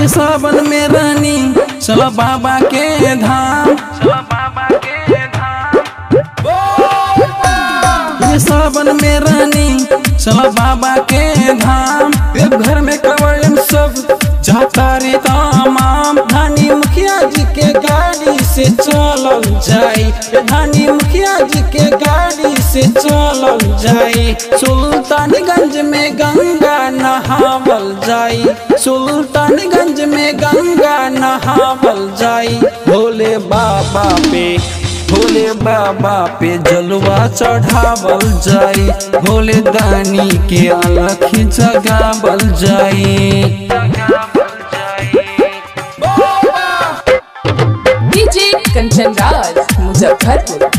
ये सावन में रानी चलो बाबा के धाम चलो बाबा के धाम ये सावन में रानी चलो बाबा के धाम ये घर में कवड़म सब जाता रे तमाम धानी मुखिया जी के गाड़ी से चलल जाई ये धानी मुखिया जी के गाड़ी से चलल जाई सुल्तानगंज में गंगा नहावल जाई सुल्तानगंज में गंगा नहावल जाई भोले बाबा पे भोले बाबा पे जलवा चढ़ावल जाई भोले दानी के अलख जगावल जाई डीजे कंचन राज मुजफ्फरपुर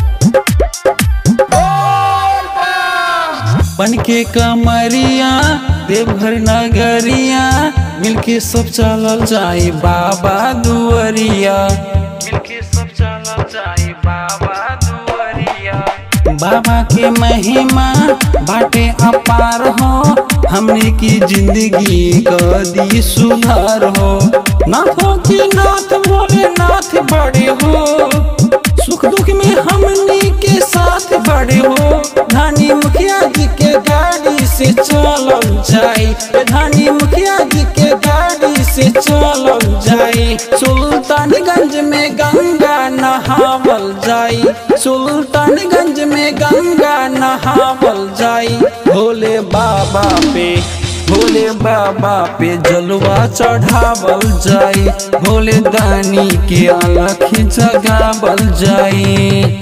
बन के कमरिया देवघर नगरिया मिलके सब चलल जाई बाबा दुआरिया मिलके सब चलल जाई बाबा दुआरिया बाबा के महिमा बाटे अपार हो हमने की जिंदगी क दी सुधार हो नाथों की नाथ बोले नाथ बड़े हो सुख दुख में हमने के साथ बड़े हो धानी मुखिया जी के गाड़ी से चलल जाई धानी मुखिया जी के गाड़ी से चलल जाई सुल्तानगंज में गंगा नहावल जाई सुल्तानगंज में गंगा नहावल जाई भोले बाबा पे भोले बाबा पे जलवा चढ़ावल जाई भोले दानी के अलख जगावल जाई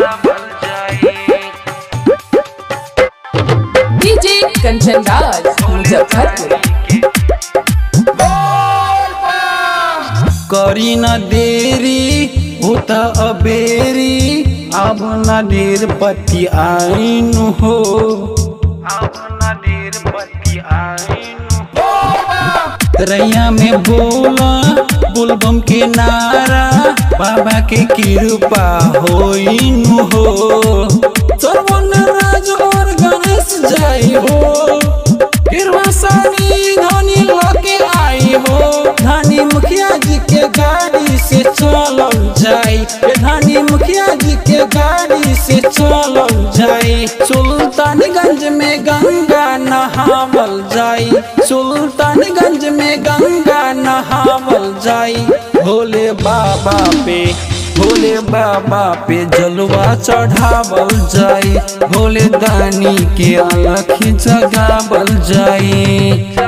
डीजे कंचन राज मुजफ्फरपुर करी न देरी होता अबेरी अब न देर पति आइन हो अब न देर पति आइन रैया में बोला बुलबम के नारा बाबा के कृपा होइन हो सरवन राज और गणेश जाई हो गिरवा सानी धनी लगे आई हो धानी मुखिया जी के गाड़ी से चलल जाई ए धानी मुखिया जी के गाड़ी से चलल जाई सुल्तानगंज में गंगा नहावल जाई सुल्तानगंज में गंगा नहावल जाई भोले बाबा पे भोले बाबा पे जलवा चढ़ावल जाई भोले दानी के अलख जगावल जाई